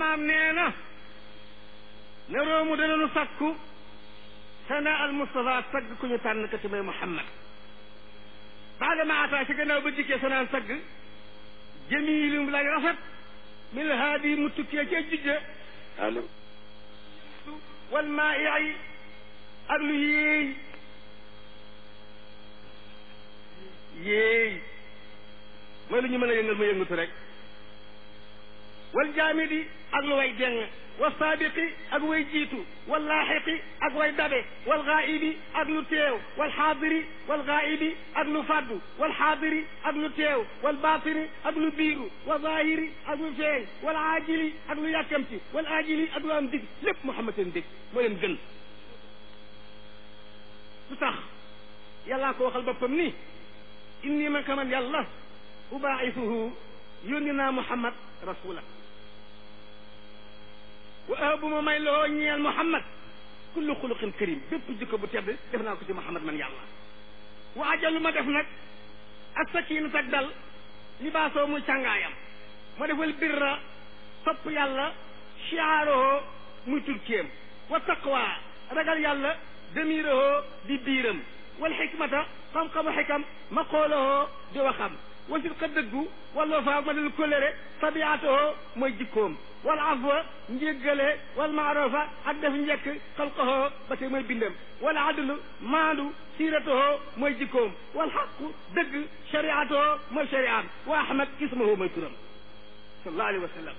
maam nee na ne roomu danañu sakku sana al Mustafa sagg ku ñu tànn ka ci may Muhammad baada ma ataa ci gannaaw ba dikkee sanaan sagg jamiilum lay rafet mil haadi mu tukkee ca jujja allo wal maa i ak lu yéey yéey mooy lu ñu mën a yëngal ma yëngatu rek wal jaamidi ak lu way deng wa saabiqi ak way jiitu wal laaxiqi ak way dabe wal gaa'ibi ak lu teew wal xaadiri wal gaa'ibi ak lu faddu wal xaadiri ak lu teew wal baatini ak lu biiru wa zaahiri ak lu feeñ wal aajili ak lu yàkkamti wal aajili ak lu am dig lépp Muhammad seen dig moo leen gën lu tax yàllaa ko waxal boppam ni inni man kaman yàlla ubaa'isuhu yónni naa Muhammad rasula wa ahabu ma may loo ñeel Muhammad kullu xuluqin karim bépp jikko bu tedd def naa ko ci Muhammad man yàlla wa ajalu ma def nag ak sakiinat ak dal libaasoo muy càngaayam ma defal birra topp yàlla chiaaroo muy turkéem wa taqwa ragal yàlla demiroo di biiram wal xikmata xam-xamu xikam ma xooloo di waxam wa sidqa dëggu wala faa ma dal kóllëre tabiatoo mooy jikkoom wal afwa njéggale wal maarofa ak def njekk xalqahoo ba tey mooy bindam wala adlu maandu siiratoo mooy jikkoom wal xaqu dëgg shariatoo mooy shariaam wa ahmad ismahu mooy turam sallallahu alayhi wa sallam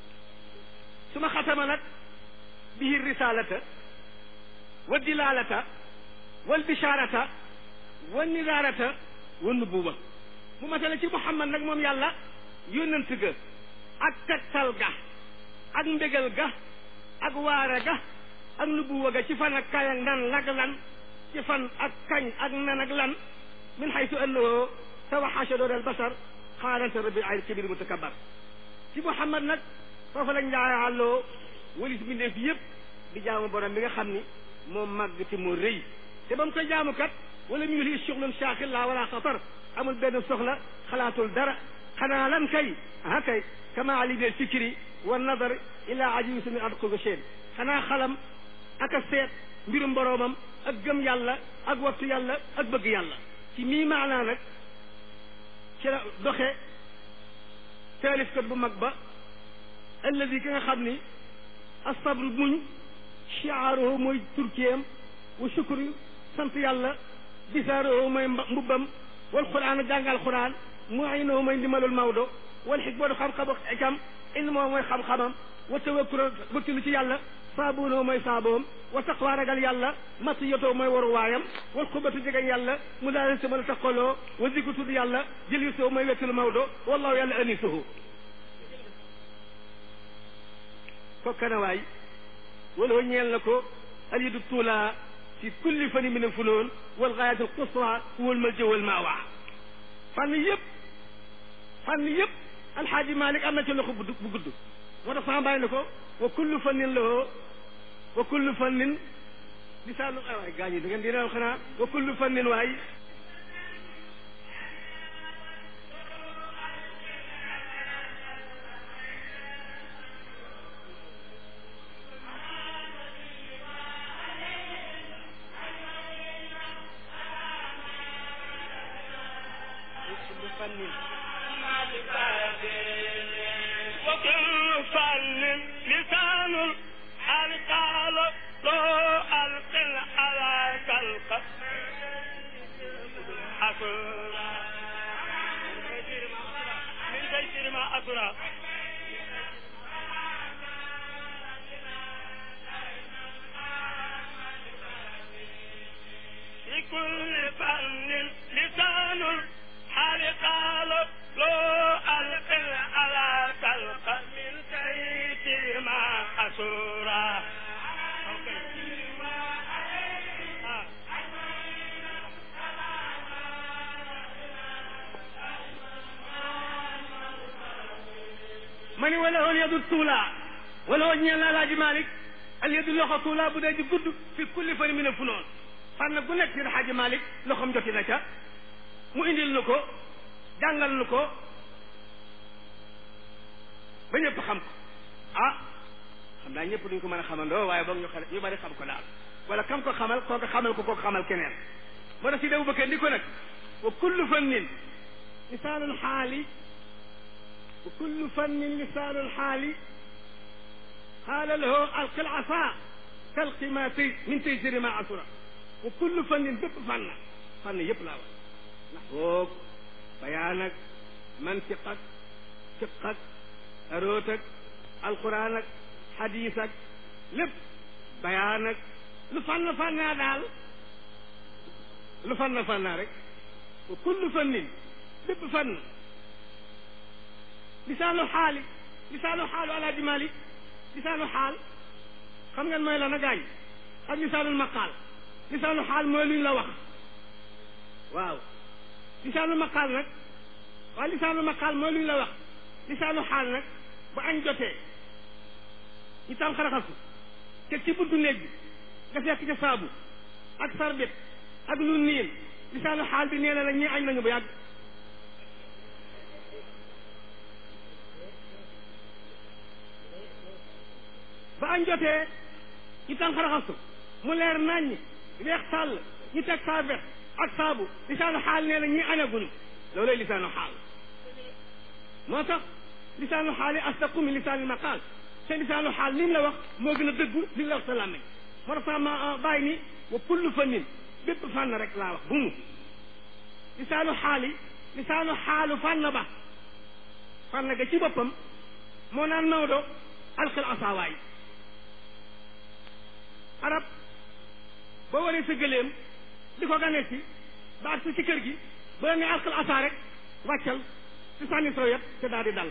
su ma xatama nag bihi risalata wa dilalata wal bisharata wa nidarata wa nubuwa mu matale ci Muhammad nag moom yàlla yónnant ga ak tegtal ga ak mbégal ga ak waare ga ak nubuwa ga ci fan ak kañ ak nan lag lan ci fan ak kañ ak nan ak lan min xaytu annahu tawaxasha doon al basar xaarante rabbi ay kabir mutakabar ci Muhammad nag foofu lañ njaayàlloo walis mbindeef yëpp di jaamu borom bi nga xam ni moo màgg te moo rëy te ba mu koy jaamu kat wala mu ngi shuxlun shaaqil la wala xatar amul benn soxla xalaatul dara xanaa lan kay ah kay kama ali del fikri wa nadar ila ajibi min adqu seen xanaa xalam ak a seet mbirum boroomam ak gëm yàlla ak wattu yàlla ak bëgg yàlla ci mii maanaa nag ci la doxe taalifkat bu mag ba alladi ki nga xam ni asabru muñ chiaaruhu mooy turkiyam wa shukru sant yàlla bisaaruhu mooy mbubbam wal quraan jàngal quraan muinuhu mooy ndimalul mawdo wal xikmatu xam-xamu ikam ilmoo mooy xam-xamam wa tawakkul wakkilu ci yàlla saabuunoo mooy saaboom wa taqwa ragal yàlla matiyatoo mooy waru waayam wal xubatu jegeñ yàlla mu daal si mën a taqaloo wa zikru tudd yàlla jël yu soo mooy wettilu mawdo wallahu yàlla anisuhu ko kanawaay wala ñeel na ko alidu tuula fi kulli fani min alfunoon wal gaayat al qusra wal malja wal maawa fànn yëpp fànn yëpp alxaaji malik am na ci loxo bu bu gudd moo tax sama bàyyi na ko wa kullu fannin lahu wa kullu fannin lisaanu ay waay gaañ yi da ngeen di reew xanaa wa kullu fannin waay kullu fannin وكل فن لسان القال لو القل على خلق أسرى من تيسير ما أسرى لكل فن لسان الحال قال لو القل على خلق من تيسير ما أسرى ma ni wala woon yadu tuula wala woon ñeel na alaaji malik al yadu loxo tuula bu dee di gudd fi kulli fani min a funoon fànn gu nekk ci alaaji malik loxom joti na ca mu indil nu ko jàngal nu ko ba ñëpp xam ko ah xam naa ñëpp duñ ko mën a xamandoo waaye boog ñu xam ñu bari xam ko daal wala kam ko xamal kooku xamal ko kooku xamal keneen moo tax si dewu bëkkee ndi ko nag wa kullu fannin lisaalul xaali wa kullu fannin lisaalul xaali qaala lahu alqil asa talqi ma tay min taysiri ma asura wa kullu fannin bépp fànn fànn yëpp laa wax ndax boog bayaan ak mantiq ak fiq ak aroot ak alquran ak xadiis ak lépp bayaan ak lu fànn fànnaa daal lu fànn fànnaa rek wa kullu fannin bépp fànn lisaanu xaali lisaanu xaalu alaaji Malik lisaanu xaal xam ngeen mooy la na gaañ ak lisaanul maqaal lisaanu xaal mooy luñ la wax waaw lisaanu maqaal nag waaw lisaanu maqaal mooy luñ la wax lisaanu xaal nag bu añ jotee ñu tam xaraxasu te ci buntu néeg bi nga fekk ca saabu ak sarbet ak lu niin lisaanu xaal bi nee na la ñii añ nañu bu yàgg ba añ jotee ñu tam xaraxasu mu leer naññ weex tàll ñu teg sarbet ak saabu lisaanu xaal nee na ñii añaguñu loolay lisaanu xaal moo tax lisaanu xaal yi asdaqu min lisaani maqaal te lisaanu xaal li mu la wax moo gën a dëggu li la wax sa làmmiñ moo tax sax ma bàyyi ni wa kullu fannin bépp fànn rek laa wax bu mu lisaanu xaal yi lisaanu xaalu fànn ba fànn ga ci boppam moo naan Maodo alxil asaawaay arab boo waree sa gëléem di ko ganee si ba ak si ci kër gi ba ne alxil asaa rek wàccal ci sànni soo yet te daal di dal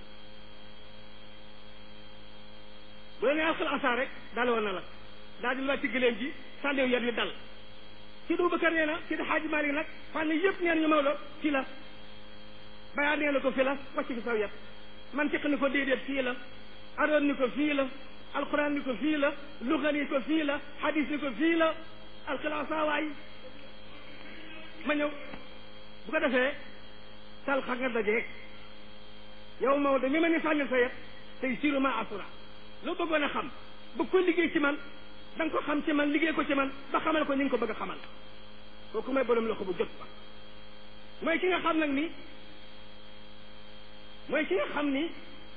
bu la nee alxal asa rek daloon na la daal di la ci gëléem ji sànniw yet wi dal ci du Bakar nee na ci di xaaji Maalik nag fànn yëpp neen ñu Maodo fii la bayaa nee na ko fii la wàcc fi saw yet man tiq ni ko déedéet fii la aroon ni ko fii la alquran ni ko fii la luga ni ko fii la hadis ni ko fii la alxal asa waay ma ñëw bu ko defee tal xa nga dajeeg yow Maodo mi ma ni sànni sa yet tey siru ma asura loo bëggoon a xam bëgg ko liggéey ci man da nga ko xam ci man liggéey ko ci man ba xamal ko ni nga ko bëgg a xamal kooku may borom loxo bu jot ba mooy ki nga xam nag ni mooy ki nga xam ni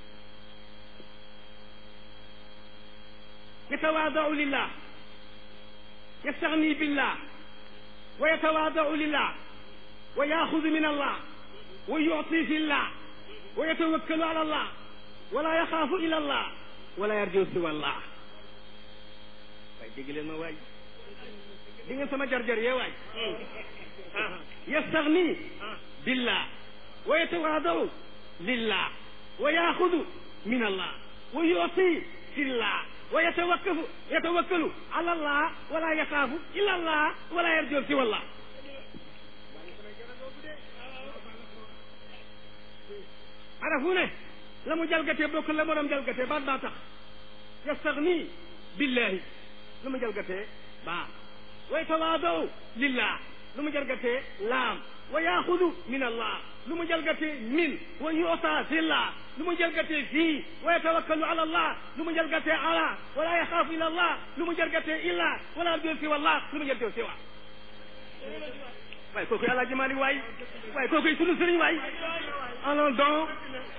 yatawaadau lillah yastaxni billah wa yatawaadau lillah wa yaxudu min allah wa yuti fi llah wa yatawakkalu ala allah wala yaxaafu ila allah wala yarju siwa allah waaye dégg leen ma waay di ngeen sama jar-jar yee waay yastaxni billah wa yatawaadau lillah wa yaxudu min allah wa yuti fillah wa yatawakkafu yatawakkalu ala allah wala yaxaafu illa allah wala yarju siwa allah arafu ne la mu jalgatee bokk la morom jalgatee baat baa tax yastaxni billahi lu mu jalgatee baa wa yatawaadaw lillah lu mu jalgatee laam wa yaxudu min allah lu mu jalgatee min wa yuta fillah lu mu jalgatee fii wa yatawakkalu ala allah lu mu jalgatee ala wala yaxaafu ila allah lu mu jalgatee illa wala arju siwa allah lu mu jalgatee siwa waaye kooku Alaaji Maalik waay waaye kooku sunu sëriñ waay allons donc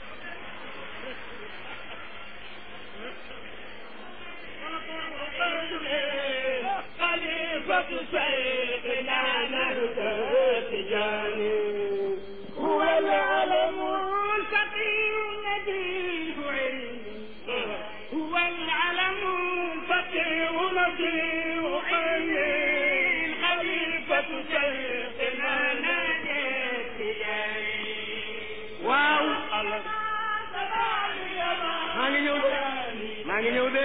خليفة شيخنا نهدى تجاني هو العلم الفقير الذي علم هو العلم الفقير الذي علم خليفة شيخنا نهدى تجاني waaw maa ngi ñëw de maa ngi ñëw de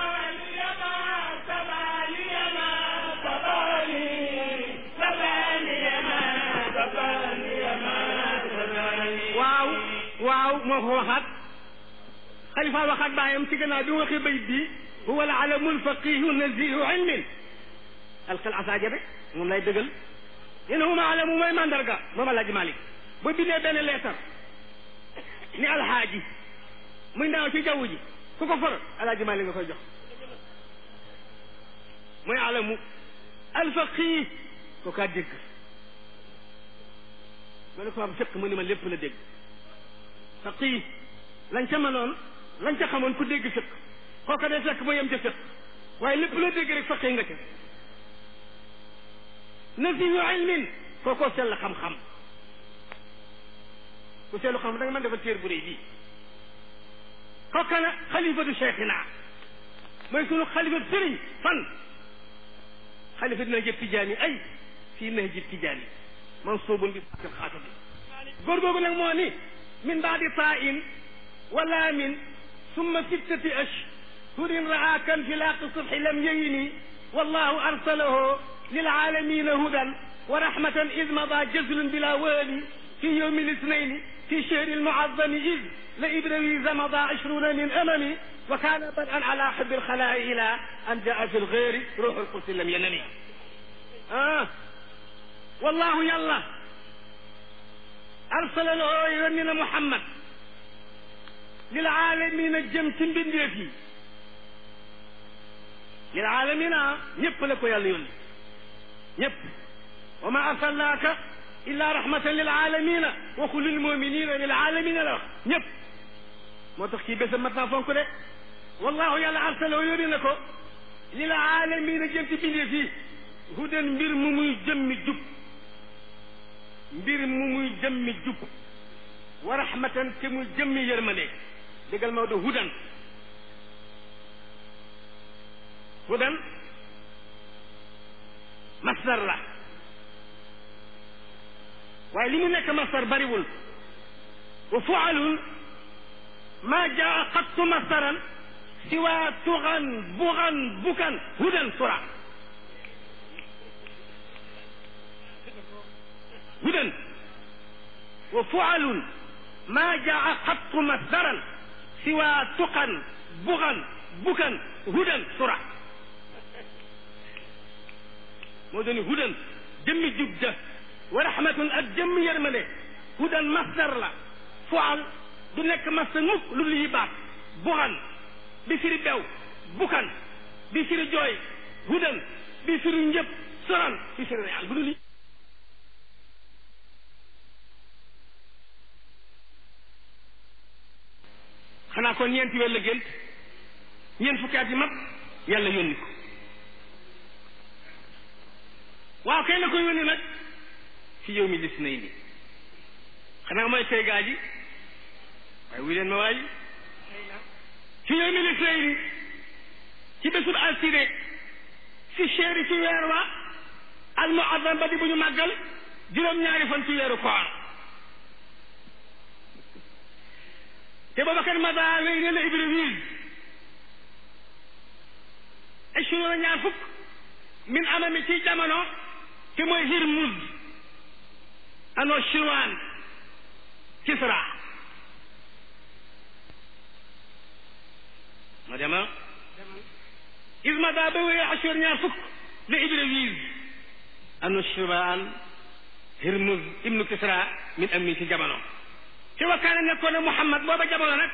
waaw waaw moo ko waxaat xalifa waxaat baayam ci gannaaw bi mu waxee bayit bi huwa al alamu alfaqihu nazihu ilmin alxel asaaja rek moom lay dëggal yéen huma alamu mooy mandarga moom Alaaji Malik ba bindee benn leetar ni alxaaji muy ndaw ci jaww ji ku ko for alaaji Maalik nga koy jox mooy alamu alfaqih ko kaa dégg ma ne ko am fekk mu ni ma lépp la dégg faqih lañ ca mënoon lañ ca xamoon ku dégg fekk kooka day fekk mu yem ca fekk waaye lépp la dégg rek faqih nga ca nafiyu ilmin kookoo sell xam-xam ku seelu xam da nga mën dafa téer bu rëy bii kooka na xalifatu cheikhina mooy sunu xalifatu sëriñ fan xalifa dina jëb tijaani ay fii na jëb tijaani mansuubun bi fatil xaatami góor googu nag moo ni min baadi taa in wala min summa sittati ashhurin raa kan fi laaqi subhi lam yeyni wallahu arsalahu lilaalamina hudan wa rahmatan id mada jazlun bila wali في يوم الاثنين في شهر المعظم إذ لإبراهيم مضى عشرون من أممي وكان بدءا على حب الخلاء إلى أن جاء في الغير روح القدس لم ينني آه والله يلا أرسل له يوننا محمد للعالمين الجمت بالنفي للعالمين ñëpp la ko yàlla yónni ñëpp وما أرسلناك illa rahmatan lil alamina waxu lil muminina lil alamina la wax ñëpp moo tax kii bésam mat naa fonk de wallahu yàlla arsaloo yónni na ko lil alamina jëm ci bindee fii hudan mbir mu muy jëmmi jub mbir mu muy jëmmi jub wa rahmatan te muy jëmmi yërmande déggal Maodo hudan hudan masdar la waaye li mu nekk masdar bariwul wa fualun ma jaa qattu masdaran siwa tuxan buxan bukan hudan sura hudan wa fualun ma jaa qattu masdaran siwa tuxan buxan bukan hudan sura moo dooni hudan jëmmi jub ja wa rahmatun ak jëmm yërmande hudan masdar la fual du nekk masdar mukk lu lii baat buxan bi firi bew bukan bi firi jooy hudan bi firi njëpp soran bi firi real bu du lii xanaa kon ñeenti weer la gént ñeent fukki at yi mat yàlla yónni ko waaw kay la ko yónni nag fi yow mi lis nay ni xanaa mooy tey gaa ji waaye wuy leen ma waay fi yow mi lis nay ni ci bésub altine fi chéri ci weer wa al muazzam ba di bu ñu màggal juróom-ñaari fan ci weeru koor te booba kat mada wéy ne la Ibrahim assurona ñaar fukk min amami ci jamono te mooy Hirmuz ano Chirwan Kisra ma dema ismada ba wéy assur ñaar fukk la Ibrahim ano Chirwan Hirmuz ibnu Kisra min ammi ci jamono te wakkaane nekkoon ne Muhammad booba jamono nag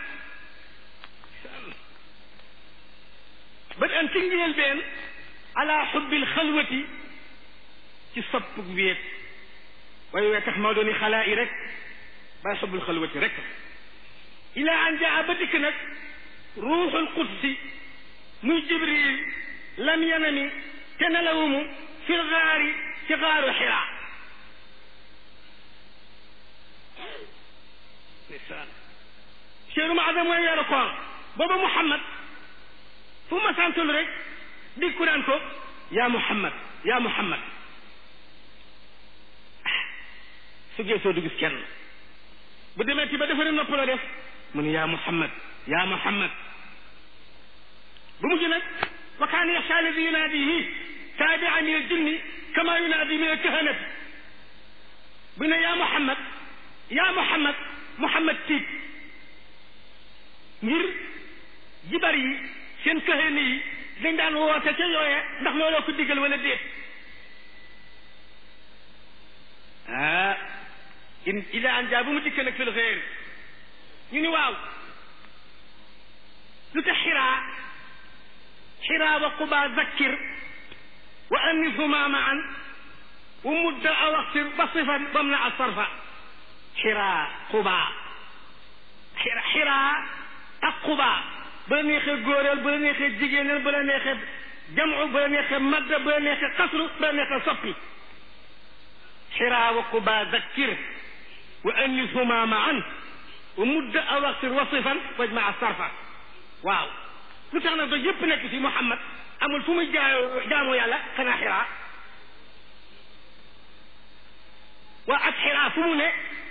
ba an ci njël been ala xubbil xalwati ci sopp wéet waaye wee tax maa dooni xalaa yi rek bay xubbul xalwati rek ila an jaa ba dikk nag ruuxul qudsi muy jibril lam yanami te nelawumu fil gaari ci gaaru xiraa ndeysaan cheru maadam mooy weeru koor booba Muhammad fu ma santul rek dikku naan ko yaa Muhammad yaa Muhammad su geesoo du gis kenn bu demee ci ba defa ne nopp la def mu ne yaa Muhammad yaa Muhammad bu mujj nag wa kaana yaxsha alladi yunaadihi taabia min aljinni kama yunaadi min alkahanati bu ne yaa Muhammad yaa Muhammad Muhammad tiit ngir jibar yi seen kahani yi dañ daan woote ca yooye ndax looloo ko diggal wala déet ah in ila an jaa bu mu dikkee nag fil xeer ñu ni waaw lu tax xiraa xiraa wa quba zakkir wa annishuma maan wa mudda aw axsir basifan bamna a sarfa xiraa quba xiraa ak quba ba la neexee góoreel ba la neexee jigéeneel ba la neexee jamu ba la neexee madda ba la neexee xasru ba la neexee soppi xiraa wa quba zakkir wa annishuma maan wa mudda aw axsir wasifan wajma a sarfa waaw lu tax nag ba yëpp nekk ci Muhammad amul fu muy jaayoo jaamoo yàlla xanaa xiraa waa ak xiraa fu mu ne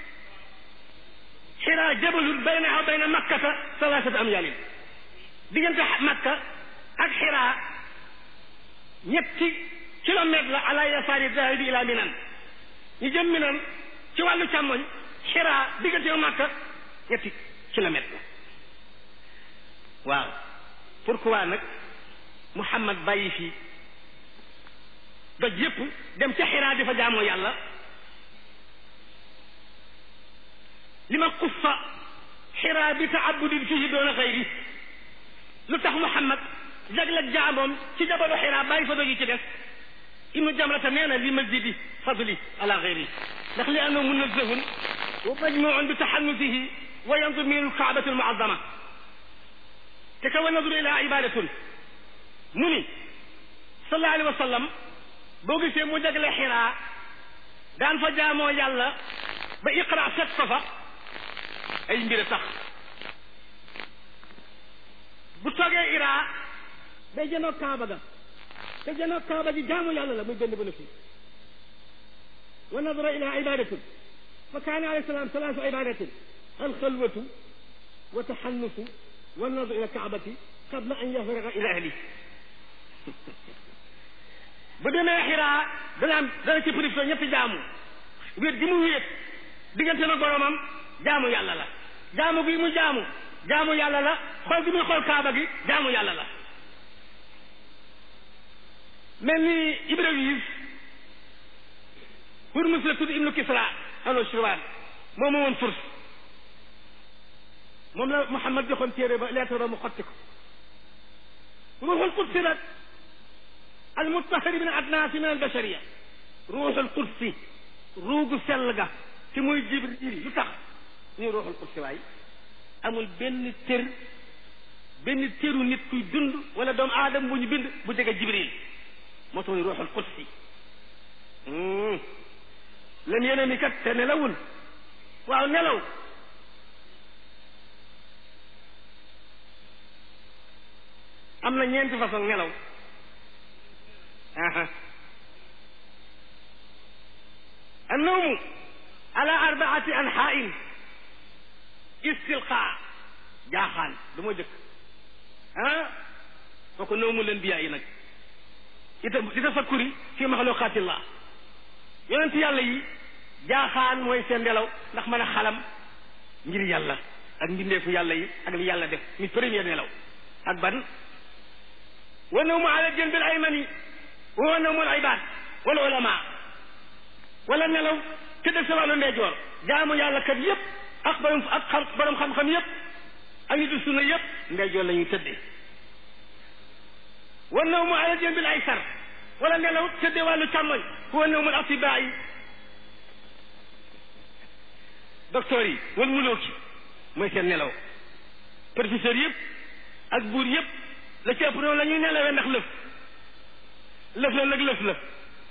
xiraa jabalul baynaha bayna makkata salaasata amyaalin diggante makka ak xiraa ñetti kilomètre la ala yasaari dahibi ila minan ñu jëm minan ci wàllu càmmoñ xiraa diggante makka ñetti kilomètre la waaw pourquoi nag Muhammad bàyyi fii doj yépp dem ca xiraa di fa jaamoo yàlla li ma xussa xiraa bi taabudin fihi doona xayri lu tax Muhammad jagleeg jaamoom ci jabalu xiraa bàyyi fa doj yi ci des ibnu jamrata nee na li masjidi fadli ala xayri ndax li annahu munazzahun wa majmuun bi taxannusihi wa yanzur min alkaabati almuazama te ka wa nadru ila ibadatun mu ni sallallahu alayhi wa sallam boo gisee mu jagle xiraa daan fa jaamoo yàlla ba iqra fekk ko fa ay mbir a tax bu toogee iraa day jënoo kaaba ga te jënoo kaaba gi jaamu yàlla la muy benn bénéfice wa nadra ila ibadatin fa kaana alayhi salaam salaasu ibadatin alxalwatu wa taxannusu wa nadru ila kaabati qabla an yafraga ila ahli bu demee xiraa dana am dana ci profité ñetti jaamu wéet gi mu wéet diggante na boromam jaamu yàlla la jaamu gi mu jaamu jaamu yàlla la xool gi muy xool kaaba gi jaamu yàlla la mel ni Ibrahim Hurmus la tudd ibnu Kisra ano Shirwan moom moo woon furs moom la Muhammad joxoon téere ba lettre ba mu xotti ko ruuxul qudsi nag al mutahari min adnaasi min al bashariya ruuxul qudsi ruugu sell ga ci muy Jibril lu tax ñu ruuxul qudsi waay amul benn tër benn tëru nit kuy dund wala doomu aadama bu ñu bind bu jege Jibril moo tax muy ruuxul qudsi lam yéene mi kat te nelawul waaw nelaw am na ñeenti façon nelaw aha annawmu ala arbaati anhain istilqa jaaxaan du ma jëkk ah kooku nawmu leen biyaa yi nag ita di tafakkuri fi maxluqaatillah yonent yàlla yi jaaxaan mooy seen nelaw ndax mën a xalam ngir yàlla ak mbindeefu yàlla yi ak li yàlla def mi première nelaw ak ban wa nawmu ala janbil aymani wa nawmul ibad wala ulama wala nelaw tëdd sa wàllu ndeyjoor jaamu yàlla kat yëpp ak borom ak xam borom xam-xam yëpp ak nitu sunna yëpp ndeyjoor la ñuy tëddee wa nawmu ala janbil aysar wala nelaw tëddee wàllu càmmoñ wa nawmul atibaa yi docteur yi wal mulooki mooy seen nelaw professeur yëpp ak buur yëpp la ci ëpp noonu la ñuy nelawee ndax lëf lëf la nag lëf la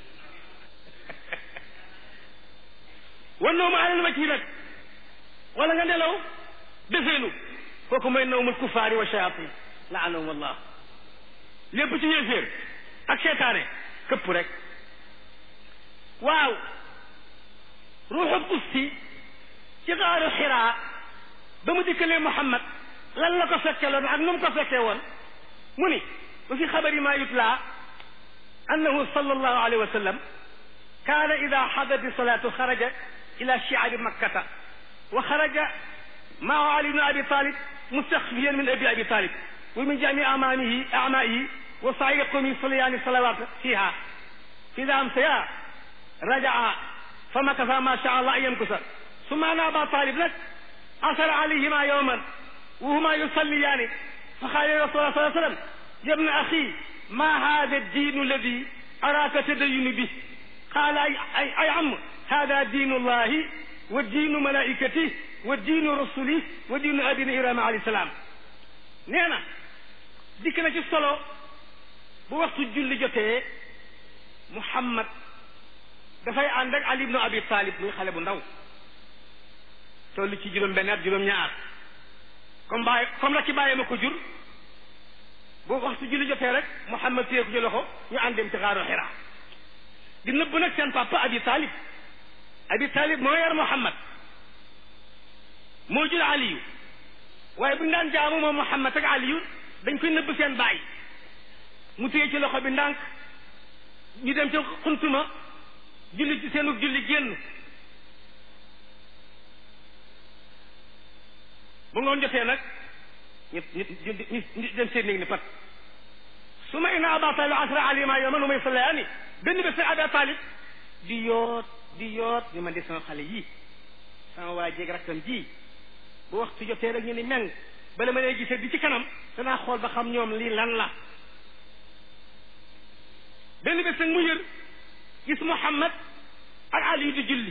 wan nawmu alal wacc yi nag wala nga nelaw defeenu kooku mooy nawmul kufaari wa shayatin laanahum allah lépp ci yéeféer ak seetaane këpp rek waaw ruuxul qudsi ci xaaru xiraa ba mu dikkalee Muhammad lan la ko fekkeloon ak nu mu ko fekkee woon mu ni wa fi xabari ma yutla annahu sallallahu alayhi wa sallam kaana ida xadati salaatu xaraja ila shiabi makkata wa xaraja maahu ali bnu abi talib mustaxfiyan min abi abi talib wa min jami amaanihi amaihi wa sairi qawmi yusalliyaani salawat fiha ida amsaya rajaa fa makasa ma sha allah an yamkusa summa ana aba talib nag asara alayhima yowman wa huma yusalliyaani fa xaale rasulullah sallallahu alayhi wa sallam yabna axi ma hada diinu alladi araaka tadayunu bi qaala ay ay ay am hada diinu llahi wa diinu malaikatih wa diinu rasulih wa diinu abina irama alayhi salaam nee na dikk na ci solo bu waxtu julli jotee Muhammad dafay ànd ak Ali ibnu Abi Talib muy xale bu ndaw toll ci juróom benn at juróom ñaar comme bàyyi comme rek ci bàyyi ma ko jur bu waxtu julli jotee rek Muhammad téye ko ci loxo ñu ànd dem ci xaaru Xira di nëbb nag seen papa Abi Talib Abi Talib moo yar Muhammad moo jur Aliyu waaye bu ñu daan jaamu moom Muhammad ak Aliyu dañ koy nëbb seen baay mu téye ci loxo bi ndànk ñu dem ca xuntuma julli ci seenu julli génn bu ngoon jotee nag ñu ñu ñu dem seen néeg ni pat su ma ina aba talib asra alima yow man umay salaani benn bés nag aba talib di yoot di yoot ni man di sama xale yii sama waa jéeg rakkam ji bu waxtu jotee rek ñu ni meng bala ma lay gisee di ci kanam danaa xool ba xam ñoom lii lan la benn bés nag mu yër gis Muhammad ak Ali di julli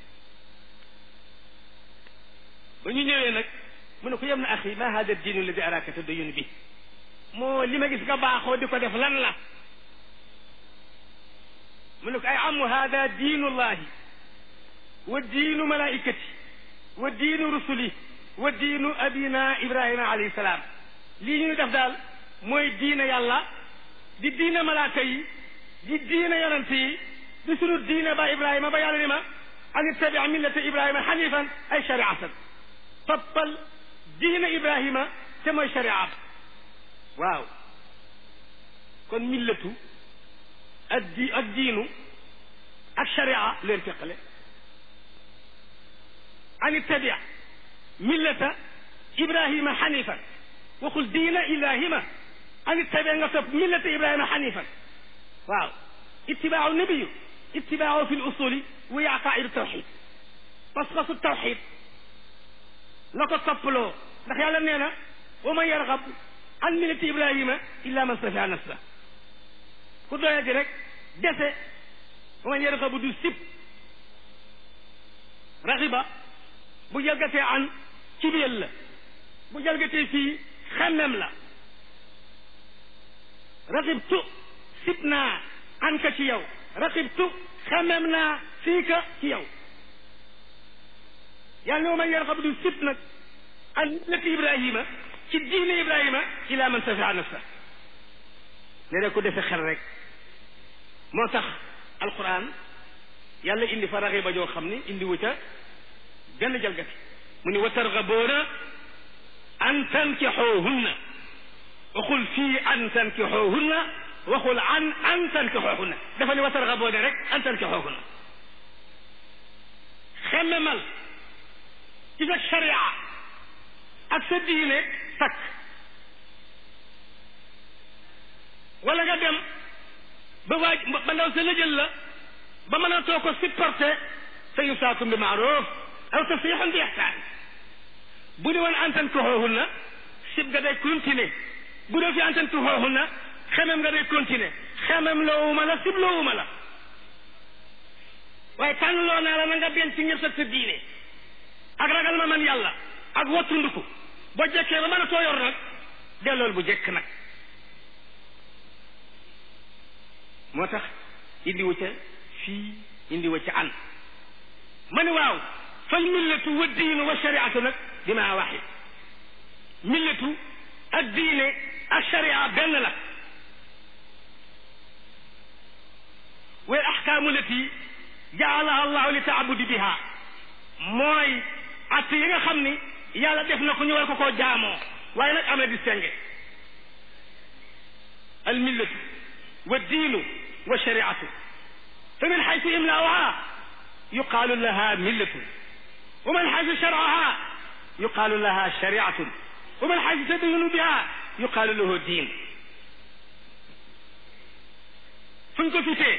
ba ñu ñëwee nag mu ne ko yem na axi ma hada diinu alladi araka tadayun bi moo li ma gis nga baaxoo di ko def lan la mu ne ko ay amu hada diinu llahi wa diinu malaikati wa diinu rusuli wa diinu abina ibrahima alayhi salaam lii ñuy def daal mooy diina yàlla di diina malaaka yi di diina yonent yi di sunu diina ba ibrahima ba yàlla ni ma an ittabi millata ibrahima xanifan ay shariatan toppal diina ibrahima te mooy sharia waaw kon millatu ak di ak diinu ak sharia leen teqale an ittabi millata ibrahima xanifan waxul diina ibrahima an ittabi nga topp millata ibrahima xanifan waaw itibaaru nabiyu itibaaru fi lusuli wa aqaidu tawxid pas-pasu tawxid la ko toppaloo ndax yàlla nee na wa man yargab an millati ibrahima illa man safia nafsa ku doye di rek dese wa man yargabu du sib raxiba bu jalgatee an cibiyel la bu jalgatee fii xemmem la raxibtu sib naa an ka ci yow raxibtu xemmem naa fii ka ci yow yàlla ne man yarxabu du sib nag an millati ibrahima ci diine ibrahima ila man safia nafsa ne ko defe xel rek moo tax alquran yàlla indi fa raxiba joo xam ni indi wu ca benn jalgati mu ni wa targaboona an tankixoohunna waxul fii an tankixoohunna waxul an an tankixoohunna dafa ni wa targaboona rek an tankixoohunna xemmemal ci sa sharia ak sa diine takk wala nga dem ba waaj ba ndaw sa lëjël la ba mën a too ko supporté fa yusaakum bi maaruf aw tasrixun bi ixsaan bu ne woon antan tuxoohunna sib nga day continuer bu dee fi antan tuxoohunna xemem nga day continuer xemem loowuma la sib loowuma la waaye tànn loo naa la na nga denc ci ñëpp sa diine ak ragal ma man yàlla ak wattunduku boo jekkee ba mën a too yor nag dellool bu jekk nag moo tax indiwu ca fii indiwu ca an ma ne waaw fal millatu wa diinu wa shariatu nag bima waxid millatu ak diine ak sharia benn la wal axkaamu lati jaalaha allahu li taabudi biha mooy att yi nga xam ni yàlla def na ko ñu war ko koo jaamoo waaye nag am na distingué al millatu wa diinu wa shariatu fa min xaytu imlaauha yuqaalu laha millatu wa min xaytu sharcuha yuqaalu laha shariatun wa min xaytu tadayunu biha yuqaalu lahu diin fuñ ko futee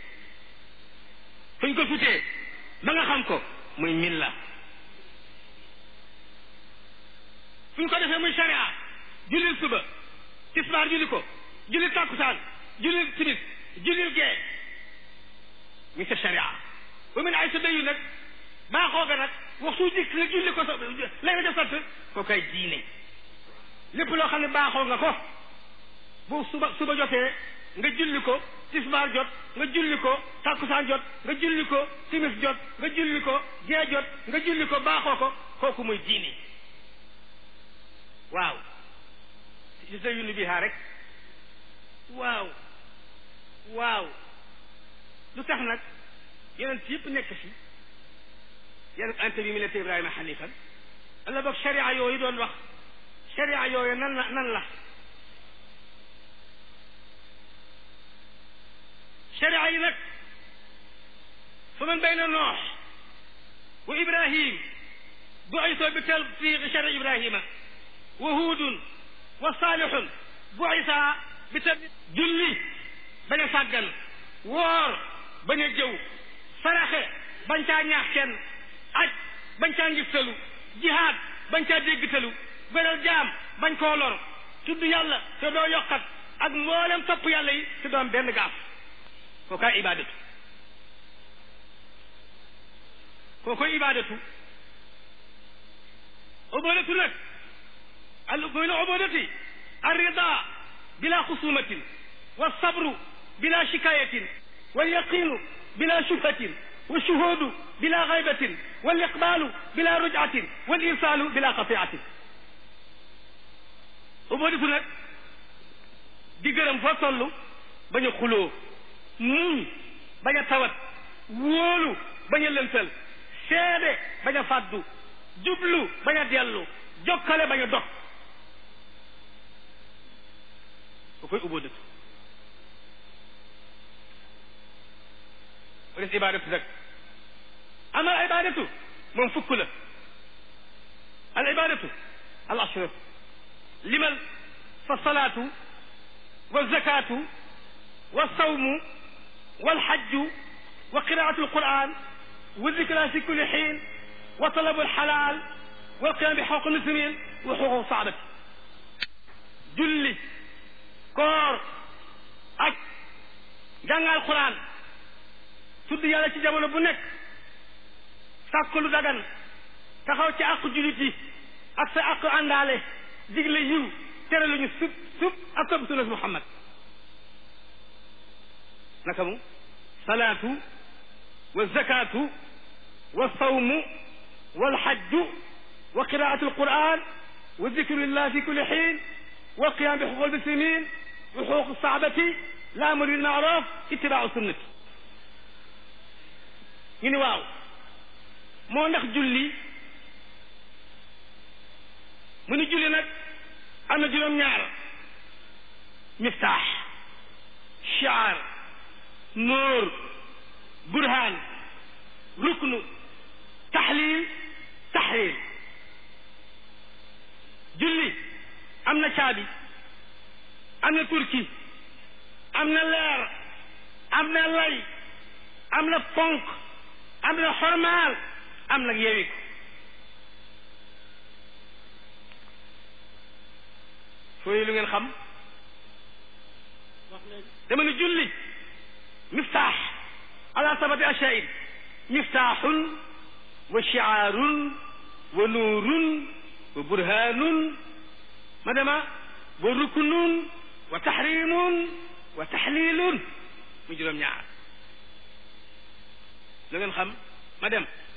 fuñ ko futee ba nga xam ko muy milla fuñ ko defee muy sharia jullil suba tisbaar julli ko jullil takkusaan jullil timis jullil gee mi sa sharia ba mu ne ay sa dayu nag baaxoo ga nag waxtu dikk nga julli ko sa lay nga def sant koo kay diine lépp loo xam ne baaxoo nga ko bu suba suba jotee nga julli ko tisbaar jot nga julli ko takkusaan jot nga julli ko timis jot nga julli ko gee jot nga julli ko baaxoo ko kooku muy diine waaw si sa yunni bihaa rek waaw waaw lu tax nag yeneen yëpp nekk fi yeneen anta bi millata ibrahima xanifan alla boog sharia yooyu doon wax sharia yooyu nan la nan la sharia yi nag fa man bayna noox wa ibrahim bu'isa bi tatbiqi shari ibrahima wa huudun wa saalihun bu'isa bi tatbiq julli bañ a sàggan woor bañ a jëw saraxe bañ caa ñaax kenn aj bañ caa ngistalu jihaad bañ caa déggtalu beral jaam bañ koo lor tudd yàlla te doo yokkat ak mboolem topp yàlla yi te doon benn gaaf kookaay ibadatu kookoy ibadatu ubadatu nag al min ubadati arrida bila xusumatin wa sabru bila shikayatin wal yaqinu bila shubhatin wa shuhudu bila gaybatin wal iqbalu bila rujcatin wal irsalu bila qatiatin ubadatu nag di gërëm foo toll bañ a xuloo muñ bañ a tawat wóolu bañ a lëntal seede bañ a fàddu jublu bañ a dellu jokkale bañ a dog ko koy ubóodatu o des ibadatu nag amal ibadatu moom fukk la al ibadatu al ashraf limal fa salaatu wa zakatu wa sawmu والحج وقراءة القرآن والذكرى في كل حين وطلب الحلال والقيام بحقوق المسلمين وحقوق الصعبة julli koor ak jàngal Quraan tudd yàlla ci jamono bu nekk sàkk lu dagan taxaw ci àqu jullit yi ak sa àqu àndaale digle yiw tere lu ñu sub sub ak topp sunnas Muhammad naka mu salaatu wa zakaatu wa sawmu wal hajju wa qiraatu alquran wa dikrillah fi kulli xiin wa qiyam bi xuquq almuslimin wa xuquq saabati la amru bil maaruf ittibaau sunnati ñu ni waaw moo ndax julli mu ni julli nag am na juróom-ñaar miftaax shaar nóor burhaan ruknu taxliil taxriir julli am na caabi am na turki am na leer am na lay am na ponk am na xormaal am na yeewik fooy lu ngeen xam dama ne julli miftaax ala sabati ashayin miftaaxun wa shicaarun wa nuurun wa burhaanun ma dema wa ruknun wa taxriimun wa taxliilun mu juróom ñaar lu ngeen xam ma dem